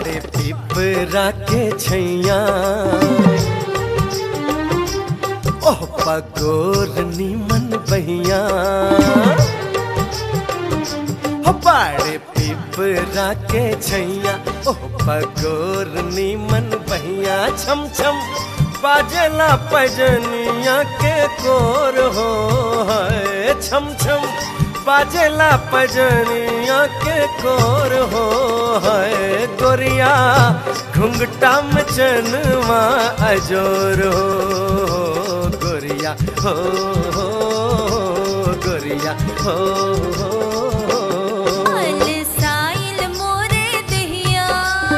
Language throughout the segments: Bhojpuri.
बाड़े पिपरा के छैया ओह पगोर नीमन बहिया हो बाड़े पिपरा के छैया ओह पगोर नीमन बहिया छम छम बाजला पजनिया के कोर हो है छम छम बाजला पजनिया के कोर हो है गोरिया घुंघटा में चनवा अजोर हो गोरिया हो हो गोरिया हो हो अलसाइल मोरे दहिया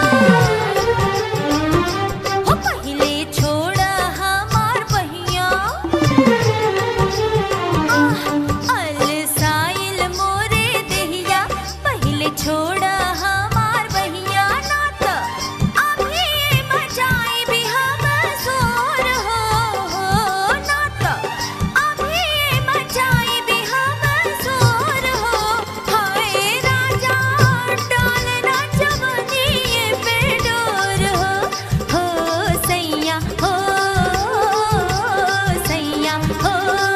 हो पहिले छोड़ा हमार बहिया आह, अलसाइल मोरे दहिया पहिले छोड़ा हमार बहिया ना त अभी मचाई भी हम जोर हो हो ना त अभी मचाई भी हम जोर हो हाय राजा डालना जवनिए पे डोर हो हो सैया हो सैया हो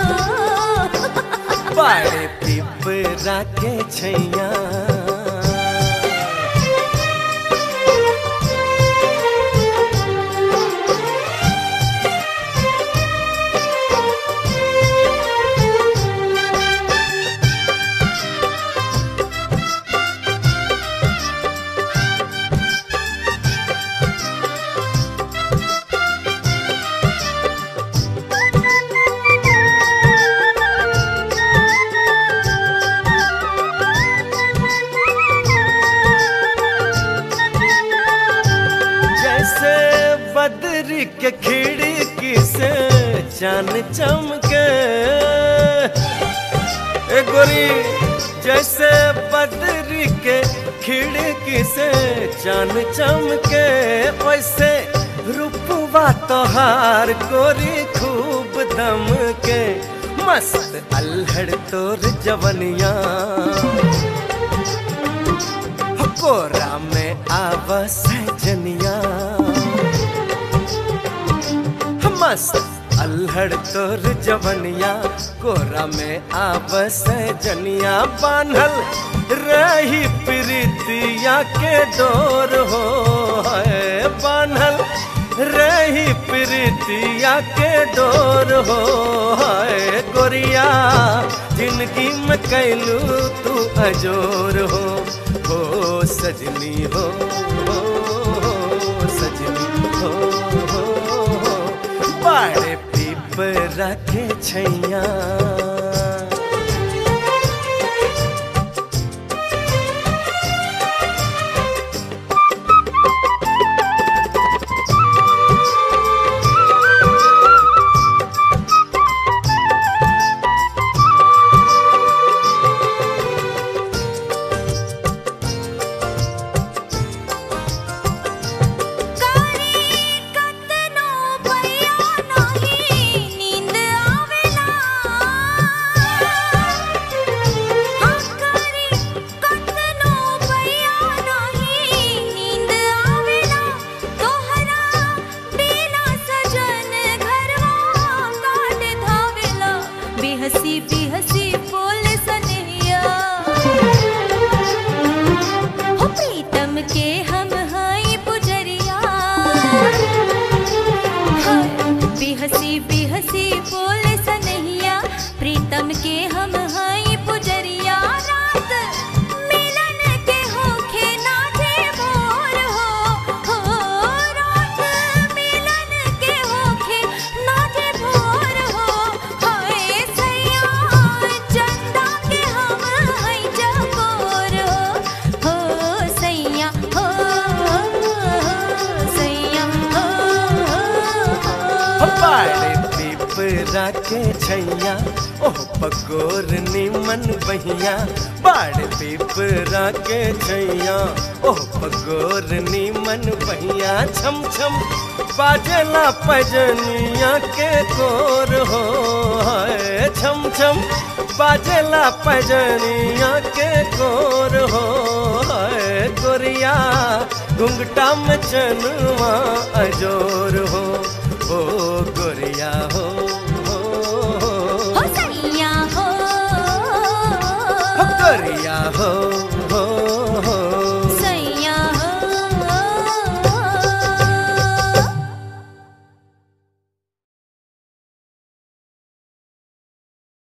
बाड़े पिपरा के छैया जैसे बदरी के खिड़की से चान चमके ए गोरी जैसे बदरी के खिड़की से चान चमके वैसे रूपवा तोहार गोरी खूब दम के मस्त अल्हड़ तोर जवनिया कोरा में आवस जनिया मस्त अल्हड़ तोर जवनिया कोरा में आवस जनिया बान्हल रही प्रीतिया के डोर हो है बान्हल रही प्रीतिया के डोर हो है गोरिया जिंदगी में कैलू तू अजोर हो हो सजनी हो हो, हो सजनी हो, हो, हो बाड़े पीपरा के छैया कारी कतनो भैया नाही नींद आवेला हाँ कारी कतनो भैया नाही नींद आवेला तोहरा बिना सजन घरवा काट धावेला बेहसी बेहसी बोल सनहिया हो प्रीतम के हम हई पुजरिया हाय, बेहसी बेहसी बोले सनहिया प्रीतम के हम हई पुजरिया रात मिलन के होखे नाचे भोर हो हो रात मिलन के होखे नाचे भोर हो हाय सैया चंदा के हम हई चकोर हो हो सैया हो सैया हो हो बाड़े पीपरा के छैया ओह पकोर निमन बहिया बाड़े पीपरा के छैया ओह पकोर निमन बहिया छम छम बाजला पजनिया के कोर हो है छम छम बाजेला पजनिया के कोर हो है गोरिया घुंघटा में चनुआ अजोर हो ओ गोरिया हो